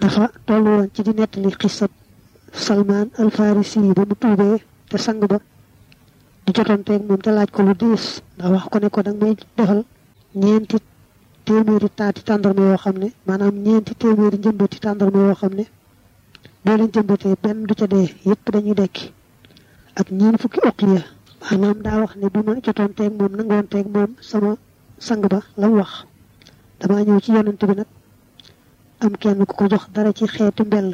dafa tollu woon ci di nettali xisab salman al farisi yi ba mu tuubee te sang ba di jotonteeg moom te laaj ko lu diis ndax wax ko ne ko danga may defal ñeenti téeméeri taati tàndarma yoo xam ne maanaam ñeenti téeméeri njëmbati tàndarma yoo xam ne boo leen jëmbatee benn du ca dee yépp dañuy dekki ak ñeen fukki uqiya maanaam daa wax ne bi ma jotonteeg moom nangoonteeg moom sama sang ba la mu wax damaa ñëw ci yonent bi nag am kenn ku ko jox dara ci xeetu mbell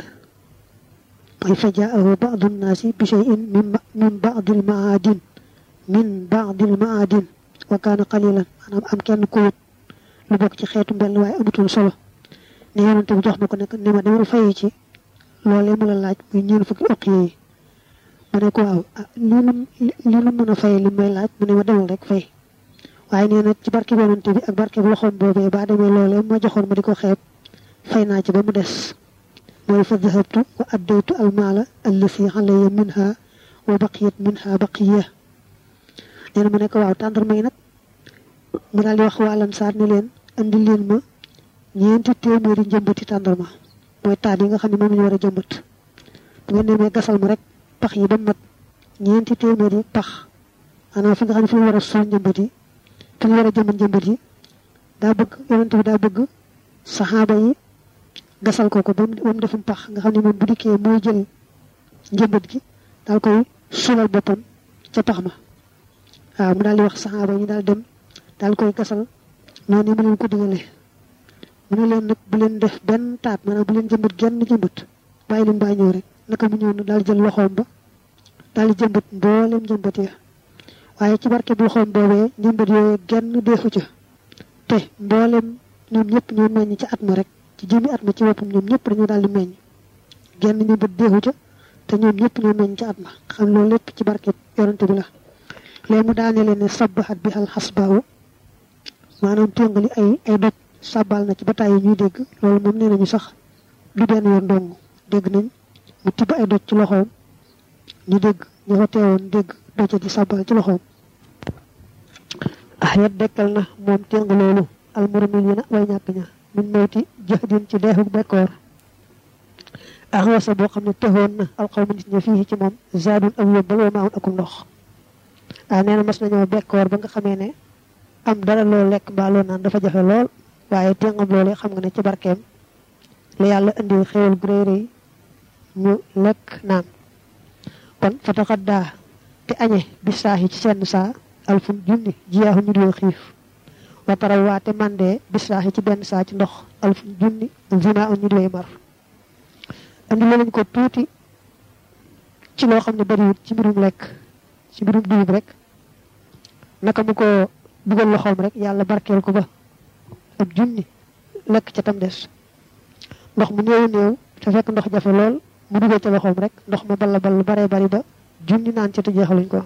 mooy fajaahu ba'du nnaasi bi shay'in min ba'dil ma'adin min ba'dil ma'adin wa kaana qalilan maanaam am kenn ku wut lu bokk ci xeetu mbell waaye amutul solo ne yonent bi jox ma ko nekk ne ma demal fayi ci loolee mu la laaj muy ñeen fukki uqiya yi ma ne ko waaw lii lu lii lu mën a fay li may laaj mu ne ma demal rek fay waaye nee na ci barke yonent bi ak barke bu loxoom boobee ba demee loolee ma joxoon ma di ko xeeb fay naa ci ba mu des mooy fa dahabtu wa addaytu almaala allasi alayya minha wa baqiyat minha baqiya nee na ma ne ko waaw tàndarma yi nag mu daal di wax waa Ansaar ne leen andi leen ma ñeenti téeméeri njëmbati tàndarma mooy taat yi nga xam ne moom la ñu war a jëmbat bu ngeen demee gasal ma rek pax yi ba mat ñeenti téeméeri pax maanaam fi nga xam ne fi ñu war a suul njëmbat yi fi ñu war a jëmbat njëmbat yi daa bëgg yonent bi daa bëgg saxaaba yi gasal ko ko ba mu defum pax nga xam ne moom bu dikkee mooy jël njëmbat gi daal koy suulal boppam ca pax ma waaw mu daal di wax saxaaba yi ñu daal dem daal koy gasal noonu mu leen ko digalee mu ne leen nag bu leen def benn taat maanaam bu leen jëmbat genn jëmbat bàyyi leen baa ñëw rek naka mu ñëw na daal jël loxoom ba daal di jëmbat mboolem jëmbat ya waaye ci barke bu loxoom boobee jëmbat yooyu genn deefu ca te mboolem ñoom ñëpp ñoo meññ ci at ma rek ci jëmi at ma ci boppam ñoom ñëpp dañoo daal di meññ genn jëmbat deefu ca te ñoom ñëpp ñoo meññ ci at ma xam loolu lépp ci barke yonante bi la léegi mu daane leen ne sabbahat bi al xasbaawu maanaam téngali ay ay doj sàbbal na ci ba tàyyi ñuy dégg loolu moom nee nañu sax du benn yoon dong dégg nañ mu tibb ay doj ci loxoom ñu dégg ñu fa teewoon dégg doja di sàbbal ci loxoom ah yet dekkal na moom téng loolu almuramil yi na way ñàkk ña min mawti jëxdin ci deexuk bekkoor ah wasa boo xam ne texoon na alxawma nit ña fii ci moom zaadun ak yóbbal wa maaun akum ndox ah nee na mas nañoo bekkoor ba nga xamee ne am dara loo lekk mbaa loo naan dafa jafe lool waaye téngam loole xam nga ne ci barkeem la yàlla indil xéwal gu rëy rëy ñu lekk naan kon fa taxaddaa te añe bi saahi ci seen saa alfun junni jiyaahu ñu doo xiif wa taraw waa te mandee bi saahi ci benn saa ci ndox alfun junni zima ñu dooy mar indi lañ ko tuuti ci loo xam ne bariwut ci mbirum lekk ci mbirum dugub rek naka mu ko dugal loxoom rek yàlla barkeel ko ba ab junni lekk ca tam des ndox mu néew néew te fekk ndox jafe lool mu dugal ca loxoom rek ndox ma balla ball bare bari ba junni naan ca te jeexaluñ ko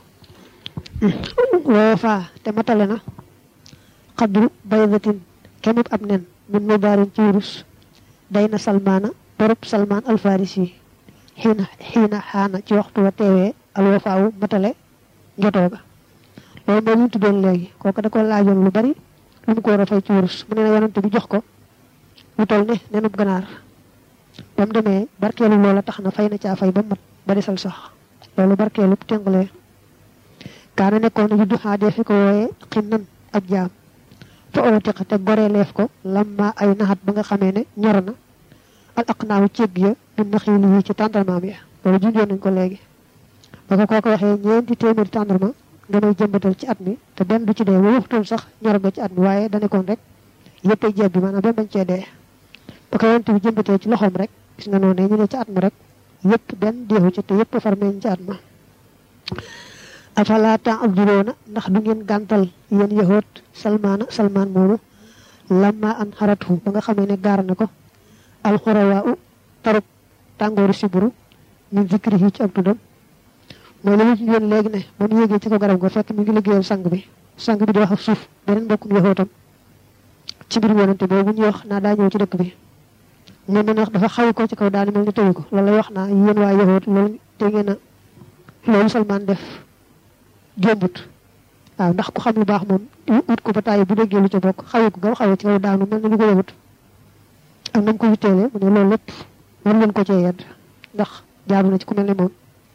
woo faa te matale na xadru baydatin kemub ab nen min mu baarin ci wurus day na salmaana borub salmaan alfarisi xiina xiina xaana ci waxtu wa teewee alwafaawu matale njotoo ga loolu mooy ñu tuddoon léegi kooku da ko laajoon lu bari lu mu ko war a fay ci wurus mu ne na yonante bi jox ko lu toll ne nenub ganaar ba mu demee barkeelu loola tax na fay na caa fay ba mat ba desal sax loolu barkeelu tengalee kaana nekkoon na juddu xaadee fi ko wooyee xinnan ab jaam fa ootiqa te goreeleef ko lamma ay naxat ba nga xamee ne ñor na al aqnaawu cégg ya bi naxiili yi ci tàndarmaam ya loolu junjoon nañ ko léegi ba ko kooko waxee ñeenti téeméeri tàndarma nga may jëmbatal ci at mi te benn du ci dee ba waxtoon sax ñor nga ci at mi waaye da nekkoon rek yëpp ay jeeb bi maanaam benn bañ cee dee ba ko yonent bi jëmbatee ci loxoom rek gis nga noonu ñu ne ci at ma rek yëpp benn deexu ci te yëpp far meñ ci at ma afala ta'duruna ndax du ngeen gàntal yéen yahoot salmaana salmaan moomu lamma an xaratu ba nga xamee ne gaar na ko alxurawaa u tarub tàngooru siburu min zikrihi ci ak tuddam mooy li ñu ci yoon léegi ne ba mu yéegee ci ko garab ga fekk mi ngi liggéeyal sang bi sang bi di wax ak suuf beneen mbokkum yahootam ci mbir yonante boobu ñuy wax naa daa ñëw ci dëkk bi moom ne dafa xawi ko ci kaw daani mel ni tëyu ko loolu lay wax naa yéen waa yahoot loolu te ngeen a loolu salmaan def jombut waaw ndax ku xam lu baax moom ut ko ba tàyyi bu déggee lu ca bokk xawi ko nga xawee ci kaw daanu mel ni lu ko yëwut ak nam ko witteele mu ne loolu lépp war leen ko cee yedd ndax jaaru na ci ku mel ne moom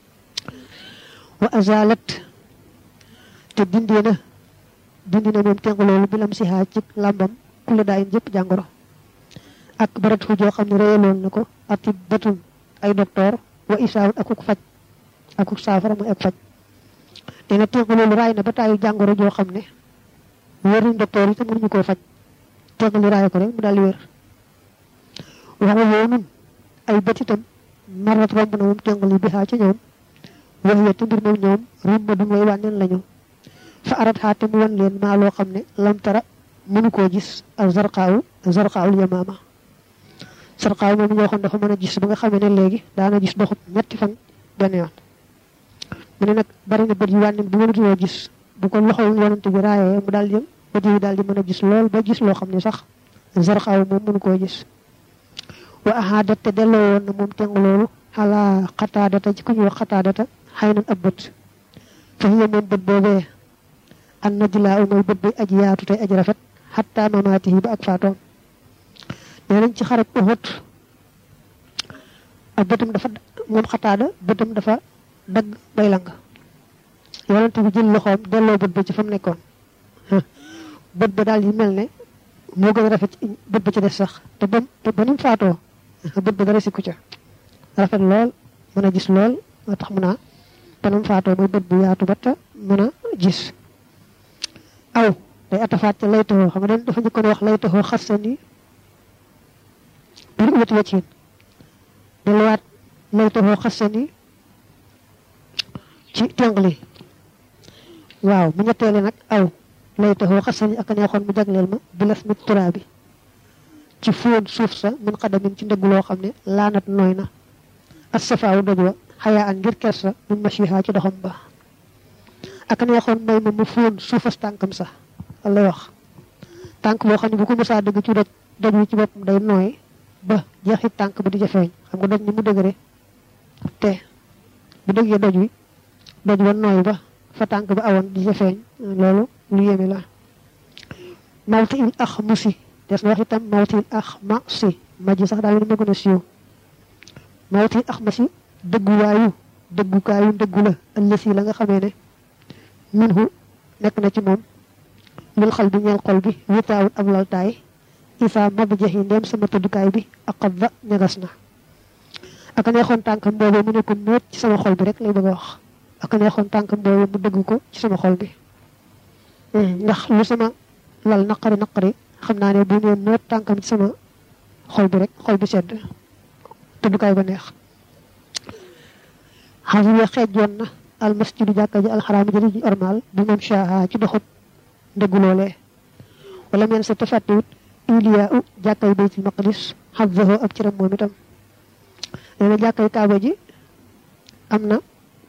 wa azalat te dindee na dindi na moom teng loolu bilam si xaaj ci làmbam kula daayin jëpp jàngoro ak barat fu joo xam ne réyaloon na ko ati batun ay docteur wa isaawun akuk faj akuk saafara muy ak faj dina teng loolu raay na ba taayu jàngoro joo xam ne wér nañ docteur yi te mënuñu koo faj teng li raay ko rek mu daal di wér waxa yoonun ay bët itam marat romb na moom teng li bi xaa ca ñoom wax ya te mbir moom ñoom rumba du way wànneen lañu fa arat xaate mu wan leen maa loo xam ne lam tara mënu koo gis ak zarqaawu zarqaawul yamaama zarqaaw moom ñoo xam dafa mën a gis ba nga xamee ne léegi daana gis doxub ñetti fan benn yoon mu ne nag bari na bët yi wànneen bu mënatuloo gis bu ko loxol yonante bi raayee mu daal di bët yi daal di mën a gis lool ba gis loo xam ne sax zarqaaw moom mënu koo gis wa ahaadat te delloo woon na moom teng loolu xalaa xataadata ci ku ñuy wax xataadata xëy nan ab bët fa hiya moom bët boobee an najlaa mooy bët bi aji yaatu tey aji rafet xatta mamaatihi ba ak faatoom nee nañ ci xarab Uhud ak bëtam dafa moom xataada bëtam dafa dagg bay lang yonent bi jël loxoom delloo bët ba ci fa mu nekkoon bët ba daal yi mel ne moo gën a rafet bët ba ci des sax te ba te ba ni mu faatoo bët ba dara sikku ca rafet lool mën a gis lool moo tax mu naa ba ni mu faatoo mooy bët bu yaatu ba te mën a gis aw day atafaat ca laytaxoo xam nga dañ dafa njëkkoon wax laytaxoo xasani bir wët wëccin delluwaat laytaxoo xasani ci tengli waaw mu ñetteele nag aw laytaxoo xasani ak neexoon mu jagleel ma bilas mit turaa bi ci fóon suuf sa min xadamin ci ndëgg loo xam ne laanat nooy na as safaawu doj wa xayaa an ngir kersa min mashiha ci doxam ba ak neexoon may ma mu fóon suufas tànkam sax lay wax tànk boo xam ne bu ko mësaa dëgg ci doj doj wi ci boppam day nooy ba jeexit tànk ba di jafeeñ xam nga doj ni mu dëgëre te bu dëggee doj wi doj wa nooy ba fa tànk ba awoon di jafeeñ loolu lu yéeme la mawti il ax musi des na wax itam mawti il ax ma si ma ji sax daal lu ma gën a siiw mawti il ax ma si dëgguwaayu dëggukaayu dëggu la ëllësi la nga xamee ne minhu nekk na ci moom lil xal bi ñeel xol bi witaawut ab laltaay isa mab jaxi ndem sama tëddukaay bi ak xab ba ñagas na aka neexoon tànkam boobee mu ne ko noot ci sama xol bi rek lay bëgg a wax aka neexoon tànkam boobee mu dëgg ko ci sama xol bi ndax lu sama lal naqari naqari xam naa ne bu nee noot tànkam ci sama xol bi rek xol bi sedd tëddukaay ba neex xawiya xeejoon na al masjidu jàkka ji alxaraam jëri ji ormal bu moom shaha ci doxut ndëggu loolee wala meen sa tafàttiwut iliyaa u jàkkay baytul maqdis xabdahu ab ciram moom itam nee na jàkkay kaaba ji am na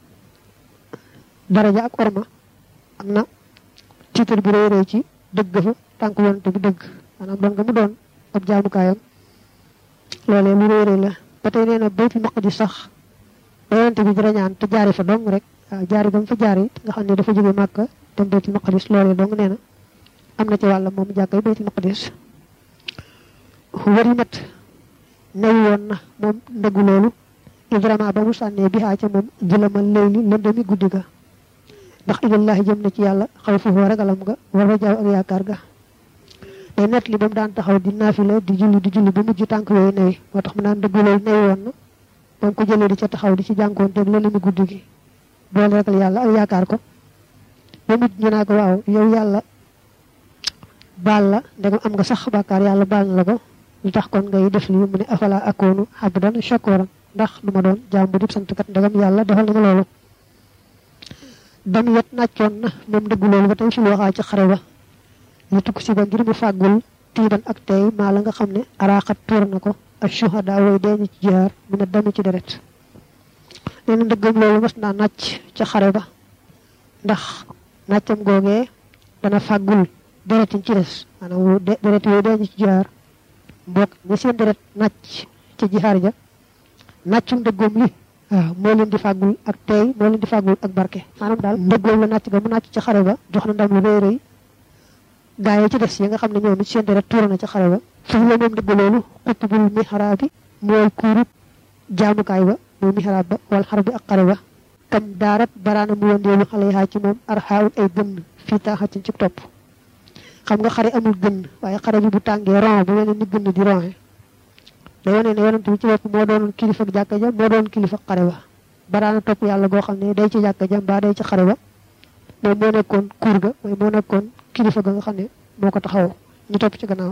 daraja ak orma am na tiitar bu rëy rëy ci dëgg fa tànk yonante bi dëgg maanaam doon nga mu doon ab jaamukaayam loolee lu rëy rëy la ba tey nee na baytul maqdis sax ba yonante bi dara ñaan te jaari fa dong rek waaw jaari ba mu fa jaari nga xam ne dafa jóge màkka dem baytul maqdis loolee dong nee na am na ci wàlla moom jàkkay baytul maqdis wari mat new woon na moom ndëggu loolu ibrahima ba mu sànnee bi xaa ca moom jëlamal leyli lëndami guddi ga ndax ilallahi jëm na ci yàlla xaw foofu ragalam ga war a jaaw ak yaakaar ga day net li ba mu daan taxaw di naafila di julli di julli ba mujj tànk yooyu newi moo tax mu naan ndëggu loolu new woon na ba mu ko jëlee di ca taxaw di ci jànkoon teeg lëndami guddi gi boole ragal yàlla ak yaakaar ko ba mujj ñu naa ko waaw yow yàlla baal la ndegam am nga sax bàkkaar yàlla baal na la ko lu tax kon ngay def lii mu ne afala akoonu abdan shakuran ndax du ma doon jaam bu dib sant kat ndegam yàlla defal na ma loolu dam yet nàccoon na moom dëggu loolu ba tey fi lu waxaa ci xare ba ñu tukk si ba ngir mu fàggul tiiban ak tey maa la nga xam ne araaxat tuur na ko ak shuhada way dee ñu ci jihaar mu ne dami ci deret nee na ndëggam loolu mas naa nàcc ca xare ba ndax nàccam googee dana fàggul deret yi ci des maanaam deret yooyu dee ñu ci jihaar mbokk ñi seen deret nàcc ca jihaar ja nàccum dëggoom li waaw moo leen di fàggul ak tey moo leen di fàggul ak barke maanaam daal dëggoom la nàcc ga mu nàcc ca xare ba jox na ndam lu rëy rëy gaa yi ci des yi nga xam ne ñoom it seen deret tuura na ca xare ba foofu la moom dëgg loolu xuttubul mihraabi mooy kuurub jaamukaay ba muy mihrab ba wal xar bi ak xare ba kam daarat baraana mu wëndeelu xale yaa ci moom arxaawul ay gënn fii taaxatin ci topp xam nga xare amul gënn waaye xare bi bu tàngee ron bu mel ni gënn di ronxe da yone ne yonent bi ci bopp moo doon kilifa jàkka ja moo doon kilifa xare ba baraana topp yàlla goo xam ne day ci jàkka ja mbaa day ci xare ba moom moo nekkoon kuur ga mooy moo nekkoon kilifa ga nga xam ne moo ko taxaw ñu topp ci gannaaw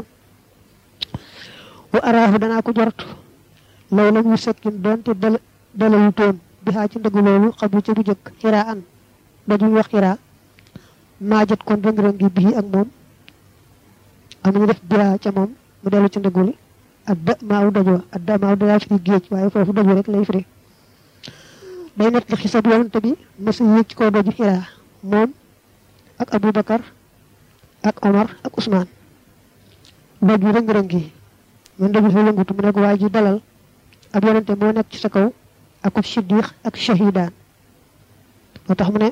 wa araahu danaa ko jort law la muy sekkin doonte dal dalalu toon bi xaa ci ndëgg loolu xam lu ca bu jëkk xiraa an daju wax xiraa maajat kon rëng-rëng gi bii ak moom am nañu def biraa ca moom mu dellu ci ndëgguli ak da maaw dajoo ak da maaw dadaa firi géej waaye foofu daju rek lay firi day nekk li xisab yonante bi mësa yéeg ci kaw daju xiraa moom ak Aboubacar ak Omar ak Ousmane doj bi rëng-rëng yi man daju fa yëngutu mu ne ko waa ji dalal ab yonante moo nekk ci sa kaw ak siddiq ak shahidaan moo tax mu ne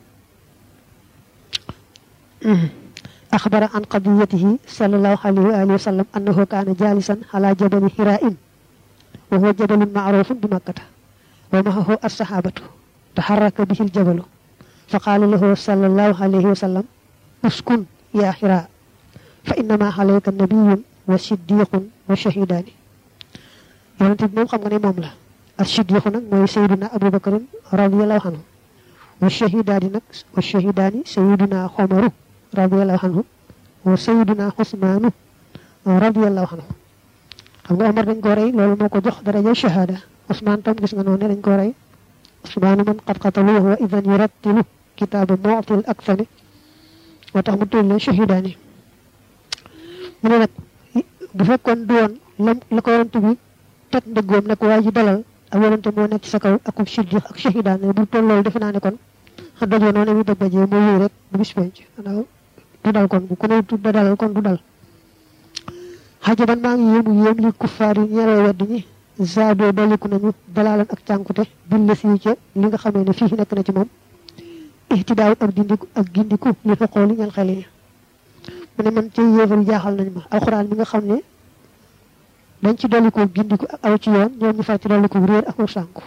أخبر عن قضيته صلى الله عليه وآله وسلم أنه كان جالسا على جبل حراء وهو جبل معروف بمكة ومعه الصحابة تحرك به الجبل فقال له صلى الله عليه وسلم اسكن يا حراء فإنما عليك النبي وصديق وشهيدان yonent bi moom xam nga ne moom la ak siddiqu nag mooy sayduna abou bakarin radiallahu anhu wa shahidaani nag wa shahidaani sayiduna xomaru radiallahu anhu wa sayiduna xusmaanu radiallahu anhu xam nga omar dañ ko rey loolu moo ko jox daraja shahada usmaan tam gis nga noonu ne dañ ko rey usmaanu man qad qataluhu wa idan yurattilu kitaaba mu'til aksami moo tax mu tudd leen shahidaani mu ne nag bu fekkoon du woon la la ko yonent bi teg ndëggoom ne ko waa ji dalal ak yonente moo nekk ci sa kaw ak siddiq ak shahidaan ne bu toll loolu defe naa ne kon dajoo noonu mi daj dajee moo wéy rek bu bis penc du dal kon bu ku ne du dalal kon du dal xajaban maa ngi yéemu yéem li kuffaar yi ñeeroo wedd ñi zaadoo doliku nañu dalaalan ak cànkute billa si ca li nga xamee ne fii nekk na ci moom ihtidaaw ak dindiku ak gindiku li xoqooli ñal xel yi mu ne man ci yéefar jaaxal nañ ma alxuraan mi nga xam ne dañ ci dolli ko gindiku ak aw ci yoon ñoom ñu far ci dolli ko réer ak aw sànku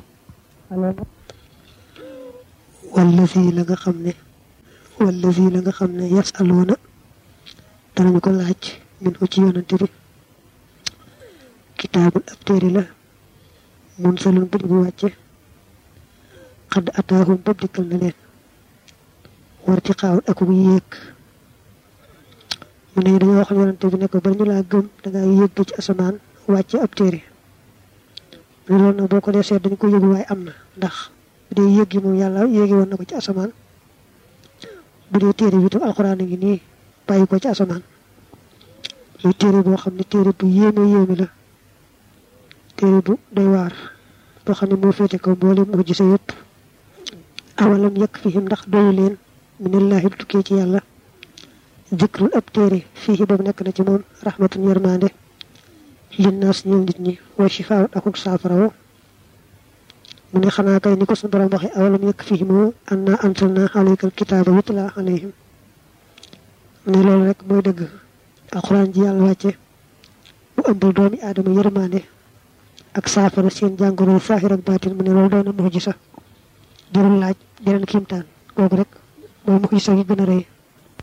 wala fii la nga xam ne wala fii la nga xam ne yasaluuna danañu ko laaj min ko ci yonante bi kitaabul ab téere la mun salun bu bu wàcce xadd ataahum bab dikkal na leen war ci xaawul ak bu yéeg mu ne dañoo wax yonante bi ne ko bari ñu laa gëm dangaa yéeg ci asamaan wàcce ab téere mu ne loolu nag boo ko dee seet dañ ko yëgu waaye am na ndax bu dee yéeg gi moom yàlla yéegi woon na ko ci asamaan bu dee téere bi tam alxuraan a ngi nii bàyyi ko ci asamaan muy téere boo xam ne téere bu yéeme yéeme la téere bu doy waar boo xam ne moo féete kaw mboolem mu gise yëpp awalam yekk fihim ndax doyu leen minallahi bu tukkee ci yàlla zikrul ab téere fii boobu nekk na ci moom rahmatun yërmande linnaas ñeel nit ñi wa shifaa akuk saafarawo mu ne xanaa kay ni ko suñu borom waxe awalam yekk fihim anna anzalna alayka alkitaaba yutla alayhim ne loolu rek mooy dëgg alxuraan ji yàlla wàcce mu ëmbal doomi aadama yërmande ak saafara seen jàngoro saahir ak baatin mu ne loolu doon na muxjisa jarul laaj jeneen kiimtaan kooku rek mooy muxjisa gi gën a rëy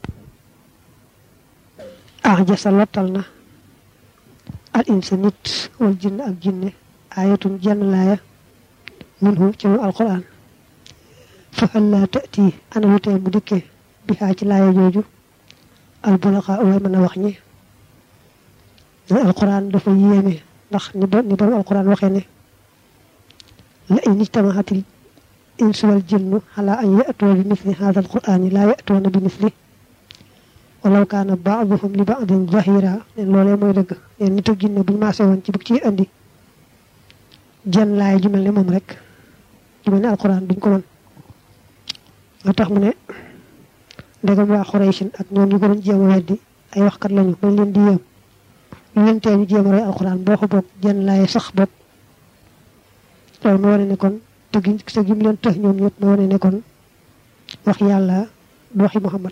ah jasa lottal na al insa nit wal jinn ak jinne ayatun jenn laaya minhu ci moom alquran fa hal laa tati ana lu tee mu dikkee bi xaa ci laaya jooju albulaxa way mën a wax ñi ne alquran dafa yéeme ndax ni ba ni borom alquran waxee ne la in ijtamahatil insu wal jinnu ala an yatuwa bi misli hada alqurani laa yatuwana bi misli walaw kaana baaduhum li baadin zahira ne loolee mooy dëgg leen nit ak jinne buñu maasee woon ci bug ci andi jenn laay ju mel ne moom rek ju mel ne alquran duñ ko mën moo tax mu ne ndegam waa xoreysin ak ñoom ñu ko doon jéem a weddi ay waxkat lañu bañ leen di yéem ñu leen tee ñu jéem a roy alquran boo ko bokk jenn laay sax bokk loolu ma wane ne kon te gi te gi mu leen tëx ñoom ñëpp ma wane ne kon wax yàlla du waxi muhammad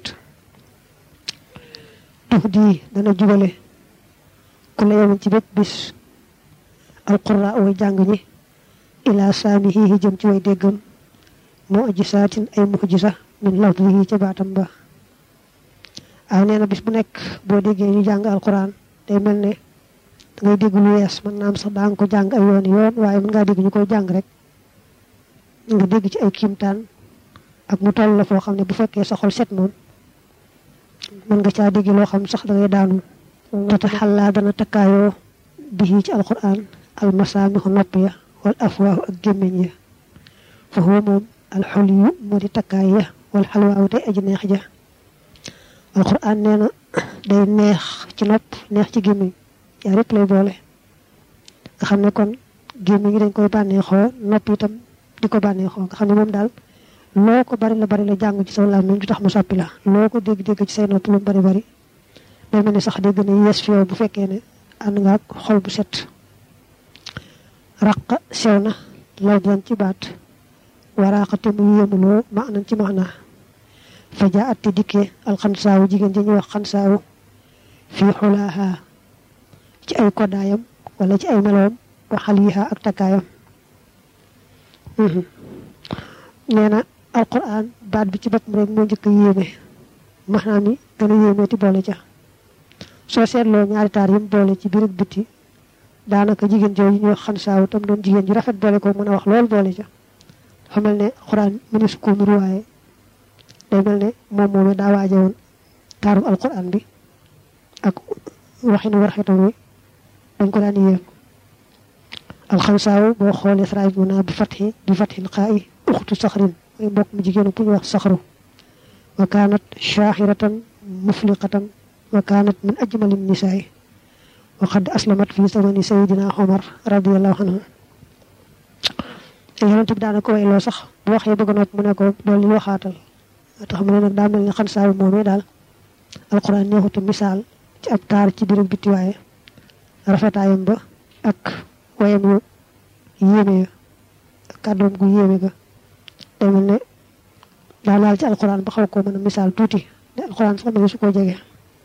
tux di dana jubale ku la yemin ci bépp bis alqura way jàng ñi ila saamihi jëm ci way déggam moo aji saatin ay muxjisa min lafdihi ca baatam ba aw nee na bis bu nekk boo déggee ñu jàng alquran day mel ne da ngay dégg lu wees mën naa am sax daa nga ko jàng ay yoon yoon waaye mën ngaa dégg ñu koy jàng rek nga dégg ci ay kiimtaan ak mu toll la foo xam ne bu fekkee sa xol set moom mën nga caa dégg loo xam sax da ngay daanu tata xallaa dana takkaayoo bihi ci alquran almasaamixu nopp ya wal afwaahu ak gémmiñ ya fa huwa moom alxuliyu moo di takkaay ya wal xalwaawu tey aji neex ja alquran nee na day neex ci nopp neex ci gémmiñ yaa répp lay boole nga xam ne kon gémmiñ gi dañ koy bànneexoo nopp itam di ko bànneexoo nga xam ne moom daal loo ko bari la bari la jàng ci sa làmmiñ du tax mu soppi la loo ko dégg-dégg ci say nopp lu bari bari day mel ni sax day gën a yees fi yow bu fekkee ne ànd nga ak xol bu set raqa sew na law doon ci baat waraaxate mu yéemuloo ma nañ ci max naa fa jaa atti dikkee alxansaawu jigéen ji ñuy wax xansaawu fii xulaaha ci ay koddaayam wala ci ay meloom wa xaliiha ak takkaayam nee na alquran baat bi ci boppam rek moo njëkk a yéeme maanaam yi gën a yéeme ti boole ca soo seetloo ñaari taar yim boole ci biir ak bitti daanaka jigéen jooju ñuy wax xansaawu tam doon jigéen ju rafet boole ko mën a wax lool boole ca dafa mel ne alquran mënu su ko nuru waaye day mel ne moom moomee daa waaje woon taaru alquran bi ak waxinu warxetam wi dañ ko daan yéem alxansaawu boo xoolee saraay bi naa bi fatxi bi fatxil xaa i uxtu saxrin mooy mbokk mu jigéenu ku ñu wax saxru wa kaanat shaaxiratan mufliqatan wa kaanat min ajmali nisaay wa qad aslamat fi zamani sayidina Omar radiallahu anhu yonent bi daana ko wayloo sax bu waxee bëgg nopp mu ne ko dool li waxaatal tax mu ne nag daa mel ni xansaawu moomee daal alquran neexutu misaal ci ab taar ci biir bitti waaye rafetaayam ba ak wayam yu yéeme ya ak kàddoom gu yéeme ga day mel ne daa laal ci alquran ba xaw koo mën a misaal tuuti ne alquran sax ma su koo jege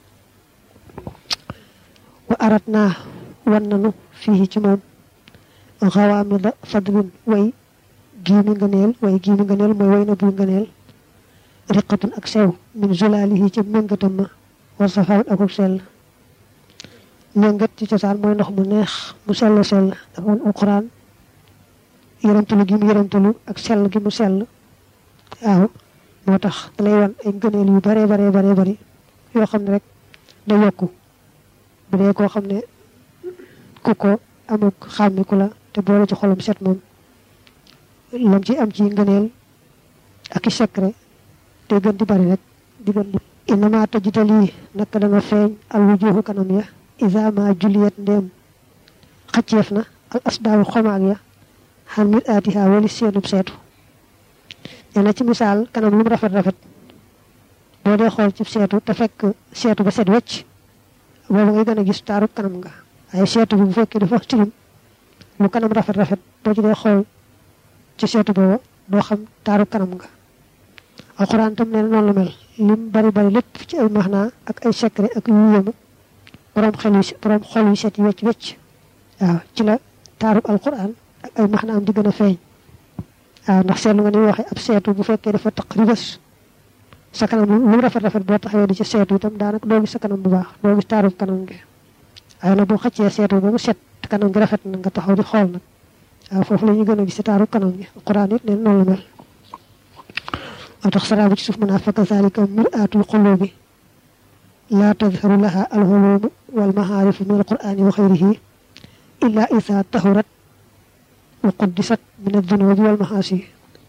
wa arat naa wan nanu fii ci moom xawaamida fadlin way giimi ngëneel way giimi ngëneel mooy way na bu ngëneel riqatun ak sew min zulaalihi ci méngatam ma war safaawut akuk sell méngat ci cosaan mooy ndox mu neex mu sell sell dafa woon alquran yërëmtalu gi mu yërëmtalu ak sell gi mu sell waaw moo tax da lay wan ay ngëneel yu bare bare bare bari yoo xam ne rek da yokku bu dee koo xam ne ku ko amuk xàmmiku la te boole ci xolam set moom lam ci am ci ngëneel ak i secret te gën di bari rek di gën di inama tajitali naka dana feeñ al wujuhu kanam ya isa ma juliyat ndéem xacceef na al asdaawu xomaag ya xan mit aatiha wali seenub seetu nee na ci misaal kanam lu mu rafet rafet boo dee xool ci seetu te fekk seetu ba set wecc boobu ngay gën a gis taaru kanam nga waaye seetu bi bu fekkee dafa tilim lu kanam rafet rafet boo ci dee xool ci seetu booba doo xam taaru kanam nga alxuraan tam nee na noonu la mel lim bari bari lépp ci ay maxnaa ak ay secret ak yu yéemu borom xel yu borom xol yu set yi wecc wecc waaw ci la taarub alxuraan ak ay maxnaam di gën a feeñ waaw ndax seetlu nga ni waxee ab seetu bu fekkee dafa taq ribës sa kanam lu mu rafet rafet boo taxawee di ci seetu itam daanaka doo gis sa kanam bu baax doo gis taarub kanam gi waaye nag boo xëccee seetu ba mu set kanam gi rafet na nga taxaw di xool nag waaw foofu la ñu gën a gis taarub kanam gi alxuraan it neen noonu la mel moo tax saraabu ci suuf mën a fa kazalika miraatul qulubi laa tadharu laha alxulumu walmahaarifu min alqurani wa xayrihi illa isa tahurat wa quddisat min aldunubi walmahaasi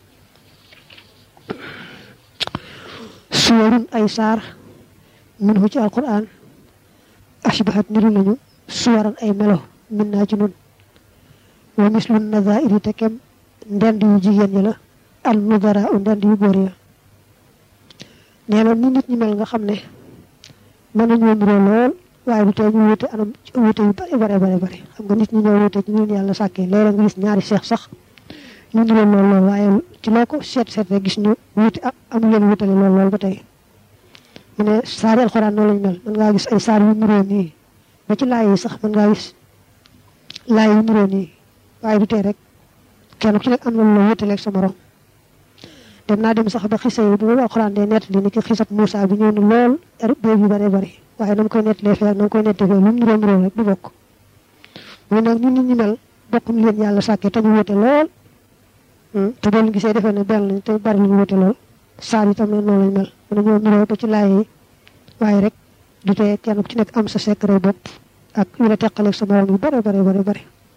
suwarun ay saar minhu ci alquran ashbahat niru nañu suwaran ay melo min naa ci nun wa mislu nazairi te kem ndend yu jigéen ñi la al nudara u ndend yu góor ya nee na ni nit ñi mel nga xam ne mën nañoo niroo lool waaye du tee ñu wute anam wute yu bare bare bare bare xam nga nit ñi ñoo wute ci ñun yàlla sàkkee léeg-léeg nga gis ñaari seex sax ñu niroo lool lool waaye ci loo ko seet seet rek gis ñu wuti amu leen wutale lool lool ba tey mu ne saari alxuraan noonu lañu mel mën ngaa gis ay saar yu niroo nii ba ci laay yi sax mën ngaa gis laay yu niroo nii waaye du tee rek kenn ku ci nekk am na lu la wutaleeg sa morom dem naa dem sax ba xisa yi bu alxuraan dee nett li ni ki xisab Moussa bi ñëw na lool béy yu bare bari waaye na mu koy nettalee fee na mu koy nettalee fee lu mu niróo niróo rek du bokk muy nag ni nit ñi mel bokkuñ leen yàlla sàkkee te ñu wute lool te boo leen gisee defee ne benn lañ te bari lu ñu wute lool saar yi tam ne noonu lañ mel mën nañoo niróo ba ci laay yi waaye rek du tee kenn ku ci nekk am sa secret bopp ak yu la teqaleeg sa morom yu bare bare bare bare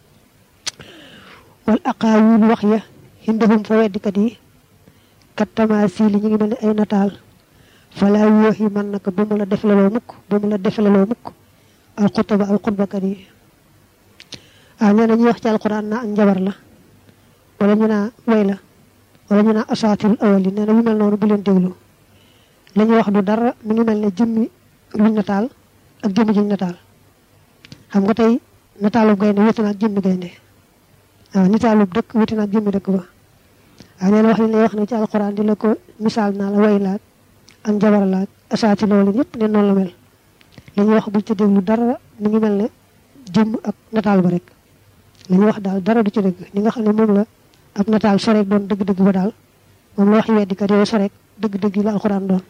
wal aqaawil wax ya hindahum fa weddikat yi kat tamaasi li ñu ngi mel ne ay nataal falaa yoox yi man naka ba mu la deflaloo mukk ba mu la deflaloo mukk al xutba al xutbakat yi ah nee na ñuy wax ci alquran naa ak njabar la wala ñu naa way la wala ñu naa asaatirul awal yi nee na yu mel noonu bu leen déglu la ñuy wax du dara mu ngi mel ne jëmmi luñ nataal ak jëmmi juñ nataal xam nga tey nataalub gaynde wuti na ak jëmmi gaynde waaw nitaalub dëkk wuti na ak jëmmi dëkk ba waaw nee na wax li lay wax ne ci alquran di la ko misaal naa la way laag ak njabar laag asaati loolu yëpp ne noonu la mel la ñuy wax buñ ci déglu dara mu ngi mel ne jëmm ak nataal ba rek li ñuy wax daal dara du ci dëgg ni nga xam ne moom la ab nataal soreek doon dëgg-dëgg ba daal moom la wax weddikat yooyu soreek dëgg-dëgg yi la alxuraan doon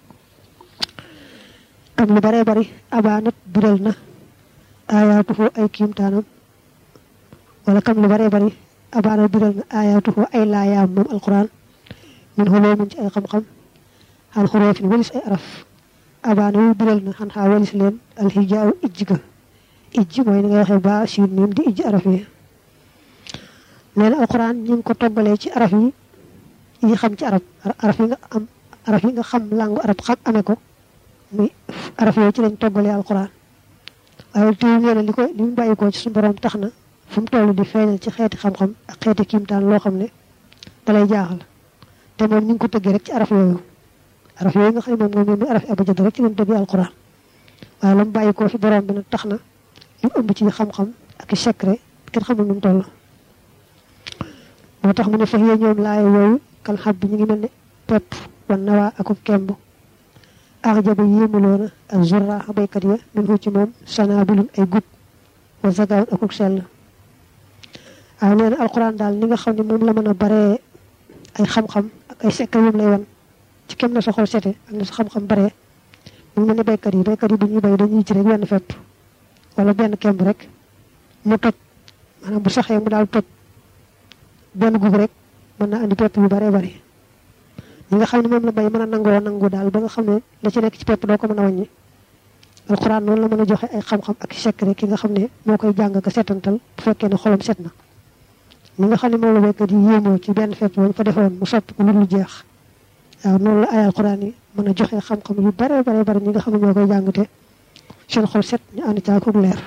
am lu baree bari abaanat biral na aayaatuhu ay kiimtaanam wala kam lu baree bari abaanat biral na aayaatuhu ay laayaam moom alxuraan min xuloo mun ci ay xam-xam xan xuroofin walis ay araf abaana yu biral na xan xaa walis leen alxijaaw ijj ga ijj mooy ni ngay waxee ba siin miim di ijj araf yi nee na alxuraan ñu ngi ko toggalee ci araf yi yi xam ci arab araf yi nga am araf yi nga xam làngu arab xam amee ko muy araf yooyu ci lañ toggalee alxuraan waaye téew nee na li ko li mu bàyyi ko ci suñu borom tax na fu mu toll di feeñal ci xeeti xam-xam ak xeeti kiimtaan loo xam ne dalay jaaxal te moom ñu ngi ko tëggee rek ci araf yooyu araf yooyu nga xam ne moom moom muy araf abajad rek ci lañ tëggee alxuraan waaye la mu bàyyi ko fi borom bi nag tax na li mu ëmb ci xam-xam ak i secret kenn xamul nu mu toll moo tax mu ne fex yee ñoom laaya yooyu kan xab bi ñu ngi mel ne pepp wan nawaa akub kemb axjaba yéemuloona ak zurra baykat ya min hu ci moom sanaabilun ay gub wa zagaawun akuk sell waaw nee na alquran daal ni nga xam ne moom la mën a baree ay xam-xam ak ay secret yum lay wan ci kem na sa xol sete ak na sa xam-xam baree mu mel ne baykat yi baykat yi bu ñuy bay dañuy ci rek wenn fepp wala benn kemb rek mu toj maanaam bu saxee mu daal toj benn gub rek mën na andi pepp yu baree bari ñi nga xam ne moom la bay mën a nangoo nangu daal ba nga xam ne la ci nekk ci pepp doo ko mën a wàññi alxuraan noonu la mën a joxe ay xam-xam ak secret ki nga xam ne moo koy jàng ka setantal bu fekkee ne xolam set na ñi nga xam ne moom la baykat yi yéemoo ci benn fepp bañ fa defoon mu sotti ko lu lu jeex waaw noonu la ay alxuraan yi mën a joxe xam-xam yu baree baree bari ñi nga xam ne ñoo koy jàng te seen xol set ñu ànd caa ko leer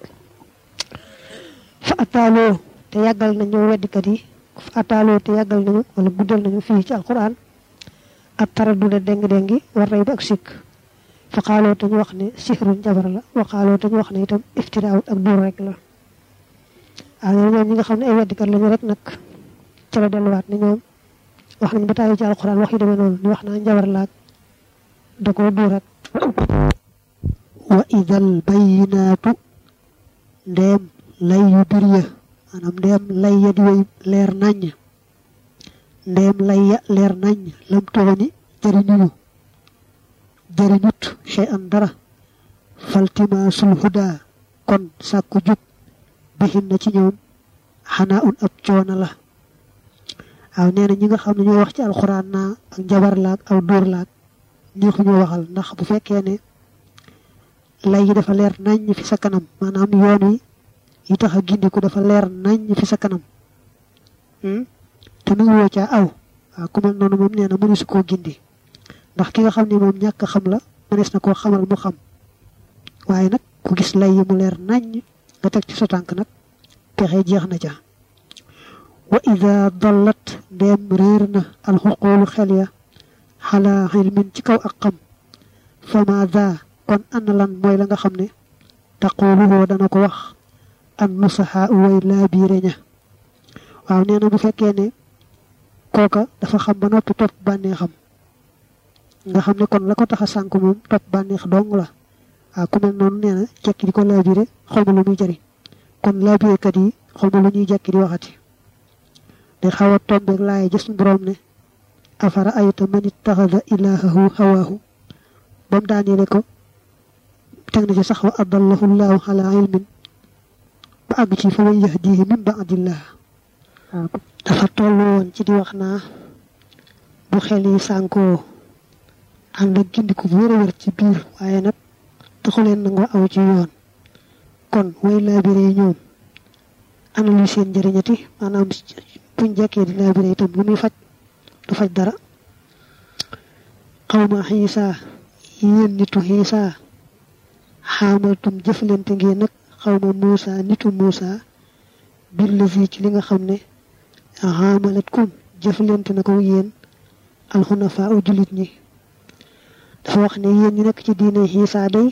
fa ataaloo te yàggal nañu weddikat yi fa ataaloo te yàggal nañu wala guddal nañu fii ci alquran ak tara dude déng-déngi war rey ba ak sikk fa xaaloo te ñu wax ne sixrun jabar la wa xaaloo te ñu wax ne itam iftiraawut ak duur rek la waaw ñoom ñoom ñi nga xam ne ay weddikat lañu rek nag ca la delluwaat ne ñoom wax nañ ba tàyyi ci alquran wax yu demee noonu ñu wax naa njabar laag da koo duur rek wa idal bayinaatu ndeem lay yu bir ya maanaam ndeem lay ya di way leer naññ ndeem lay ya leer naññ lam toxoni jëriñuñu jëriñut chey an dara faltimaasul huda kon sàkku jub bixin na ci ñoom xanaa un ab coono la waaw nee na ñi nga xam ne ñoo wax ci alxuraan naa ak njabar laag aw dóor laag ñoo ñu waxal ndax bu fekkee ne lay yi dafa leer naññ fi sa kanam maanaam yoon wi yi tax a gindiku dafa leer naññ fi sa kanam te mu ngi woo caa aw waaw ku mel noonu moom nee na mënees koo gindi ndax ki nga xam ne moom ñàkk xam la mënees na koo xamal mu xam waaye nag ku gis lay yi mu leer naññ nga teg ci sa tànk nag pexe jeex na ca wa ida dallat ndeem réer na alxuqoolu xel ya xalaa xilmin ci kaw ak xam fama daa kon ana lan mooy la nga xam ne taquluhoo dana ko wax an nusaxaa way laa biire ña waaw nee na bu fekkee ne kooka dafa xam ba noppi topp bànneexam nga xam ne kon la ko tax a sànk moom topp bànneex dong la waaw ku mel noonu nee na jekki di ko laabire xaw ma lu muy jëriñ kon laabirekat yi xaw ma lu ñuy jekki di waxati day xaw a tombeeg laay gis borom ne afara ayta man ittaxada ilahahu hawaahu ba mu daaneele ko teg na ci sax wa adallahu llahu ala ilmin ba àgg ci fa man yahdihi min baadillah dafa tollu woon ci di wax naa bu xel yi sànkoo ànd ak gindiku bu wér a wér ci biir waaye nag taxu leen nangoo aw ci yoon kon way laabire ñoom ana lu seen njëriñati maanaam buñ jekkee di laabire itam lu muy faj du faj dara xawma xiisa yéen nitu xiisa xaamaltum jëflante ngeen nag xawma muusa nitu muusa bir la fii ci li nga xam ne xaamalat kum jëflante na ko yéen alxunafaa u jullit ñi dafa wax ne yéen ñi nekk ci diine xiisa day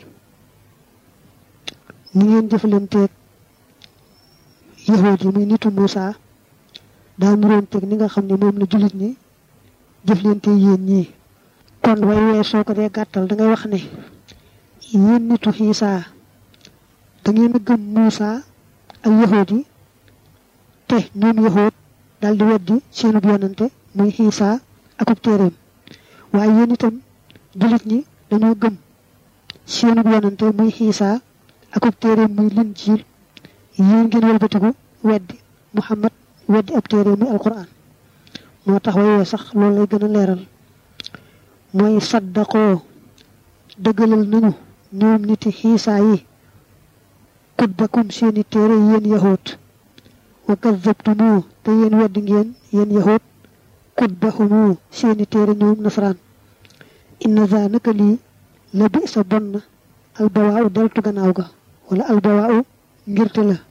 ni ngeen jëflanteeg yahuud yi muy nitu muusa daa muroon teg ni nga xam ne moom la jullit ñi jëflante yéen ñii kon way wee soo ko dee gàttal da ngay wax ne yéen nitu xiisa da ngeen a gëm Muusa ak yahuud yi te ñoom yahuud daal di weddi seenub yonante muy xiisa akub téeréem waaye yéen itam jullit ñi dañoo gëm seenub yonante muy xiisa akub téeréem muy Linjiil yéen ngeen wëlbatiku weddi Muhammad weddi ab téeréem muy alquran moo tax way wee sax loolu lay gën a leeral mooy saddaqoo dëggalal nañu ñoom niti xiisaa yi kutbakum seeni téere yéen yahoot wa kazzabtumu te yéen weddi ngeen yéen yahoot kutbahumu seeni téere ñoom nasaraan inna za naka lii la bi sa bon na albawaaw deltu gannaaw ga wala albawaaw ngirte la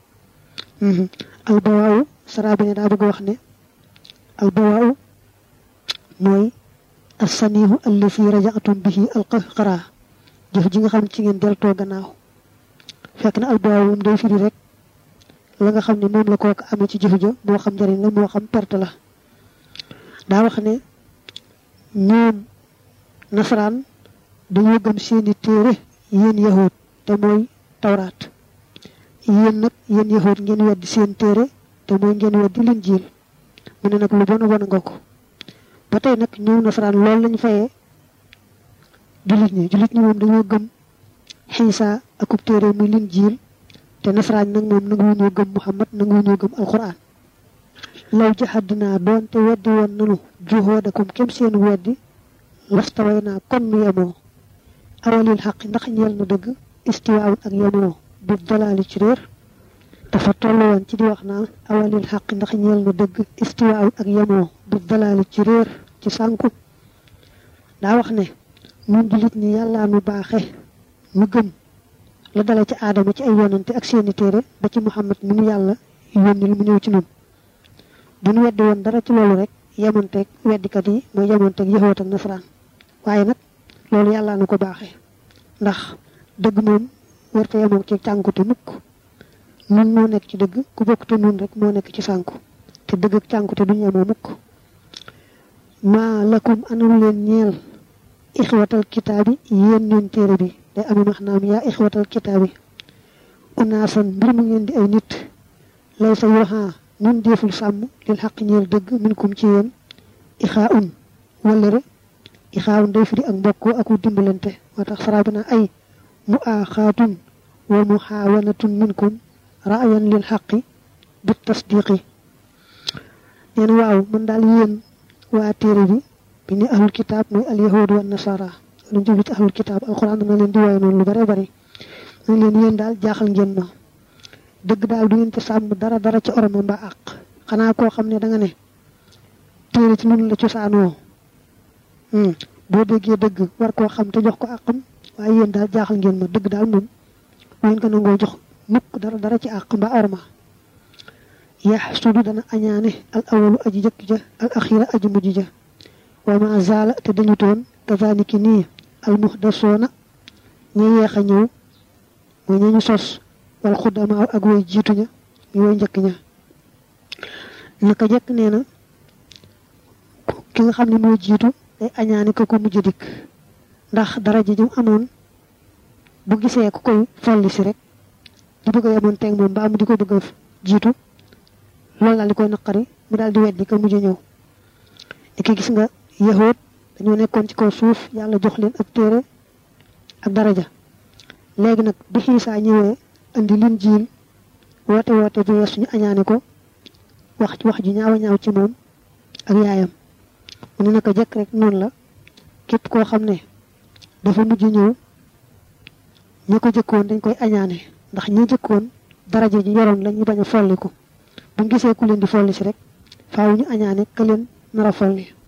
albawaaw saraa bi ne daa bëgg wax ne albawaaw mooy assanihu allazi rajaatum bihi alqahqara jëf ji nga xam ci ngeen deltoo gannaaw fekk na albawaaw moom day firi rek la nga xam ne moom la kooku amee ci jëf ja moo xam njëriñ la moo xam perte la daa wax ne ñoom nasaraan dañoo gëm seeni téere yéen yahud te mooy tawraat yéen nag yéen yahud ngeen weddi seen téere te mooy ngeen weddi linjiil mu ne nag lu bon a bon nga ko ba tey nag ñëw nasaraan loolu lañ fayee jullit ñi jullit ñi moom dañoo gëm xiisa akub téere muy linjiil te nasaraan nag moom nangu ñoo gëm muhammad nangu ñoo gëm alquran law jahadnaa doonte weddi woon nanu juhoodakum kem seen weddi lastaway naa kon nu yemoo awalil xaq ndax ñeel na dëgg istiwaawun ak yemoo bi dalaali ci réer dafa toll woon ci di wax naa awalil xaq ndax ñeel na dëgg istiwaawun ak yemoo bi dalaali ci réer ci sànku daa wax ne ñun jullit ñi yàllaa nu baaxe nu gëm la dala ci aadama ci ay yonante ak seeni téere ba ci muhammad mi nu yàlla yónnil mu ñëw ci nun bu nu weddi woon dara ci loolu rek yemanteeg weddikat yi mooy yemanteeg yahoot ak nasaraan waaye nag loolu yàllaa nu ko baaxee ndax dëgg moom warta yemoog ci cànkute mukk nun moo nekk ci dëgg ku bokk te nun rek moo nekk ci sànku te dëgg ak cànkute duñu yemoo mukk maa lakum anam leen ñeel ixwatal kitaabi yéen ñoon téere bi day ami maxnaam yaa ixwatal kitaabi unaasan mbir mu ngeen di ay nit lay sa yoxaa nun deful sàmm lil xaq ñeel dëgg min kum ci yéen ixaa un wallëre ixaa un day firi ak mbokkoo ak wu dimbalante moo tax saraa bi naa ay mu aaxaatun wa mu xaawanatun minkum raayan lil xaqi bi tasdiqi neen waaw man daal yéen waa téere bi bi ni ahlul kitaab muy al yahud wa nasara lu jublu ci ahlul kitaab alquran dana leen di woy noonu lu bare bari nañ leen yéen daal jaaxal ngeen ma dëgg daal du ngeen ci sàmm dara dara ci oroma mbaa àq xanaa koo xam ne da nga ne téere ci nun la cosaanoo boo déggee dëgg war koo xam te jox ko àqam waaye yéen daal jaaxal ngeen ma dëgg daal moom ngeen ko nangoo jox mukk dara dara ci àq mbaa orma yaxsudu dana añaane al awalu aji jëkk ja al axira aji mujj ja wa ma zaala te dañu toon kazaniki nii al muhdasoona ñi yeex a ñëw mooy ñi ñu sos wal xuddamaaw ak woy jiitu ña ñu woy njëkk ña naka jëkk nee na ki nga xam ne moo jiitu day añaane ko ko mujj dikk ndax daraja ji mu amoon bu gisee ku koy folli si rek di bëgg a yemoon teeg moom ba am di ko bëgg a jiitu loolu daal di koy naqari mu daal di weddi ka mujj ñëw di ki gis nga yahud dañoo nekkoon ci kaw suuf yàlla jox leen ab téere ak daraja léegi nag bi xiisaa ñëwee andi lin jiil woote woote bu wees ñu añaane ko wax wax ju ñaaw a ñaaw ci moom ak yaayam mu ne naka jekk rek noonu la képp koo xam ne dafa mujj ñëw ña ko jëkkoon dañ koy añaane ndax ña jëkkoon daraja ji yoroon la ñu bañ a folliku bu ñu gisee ku leen di folli si rek faaw ñu añaane ka leen nar a folli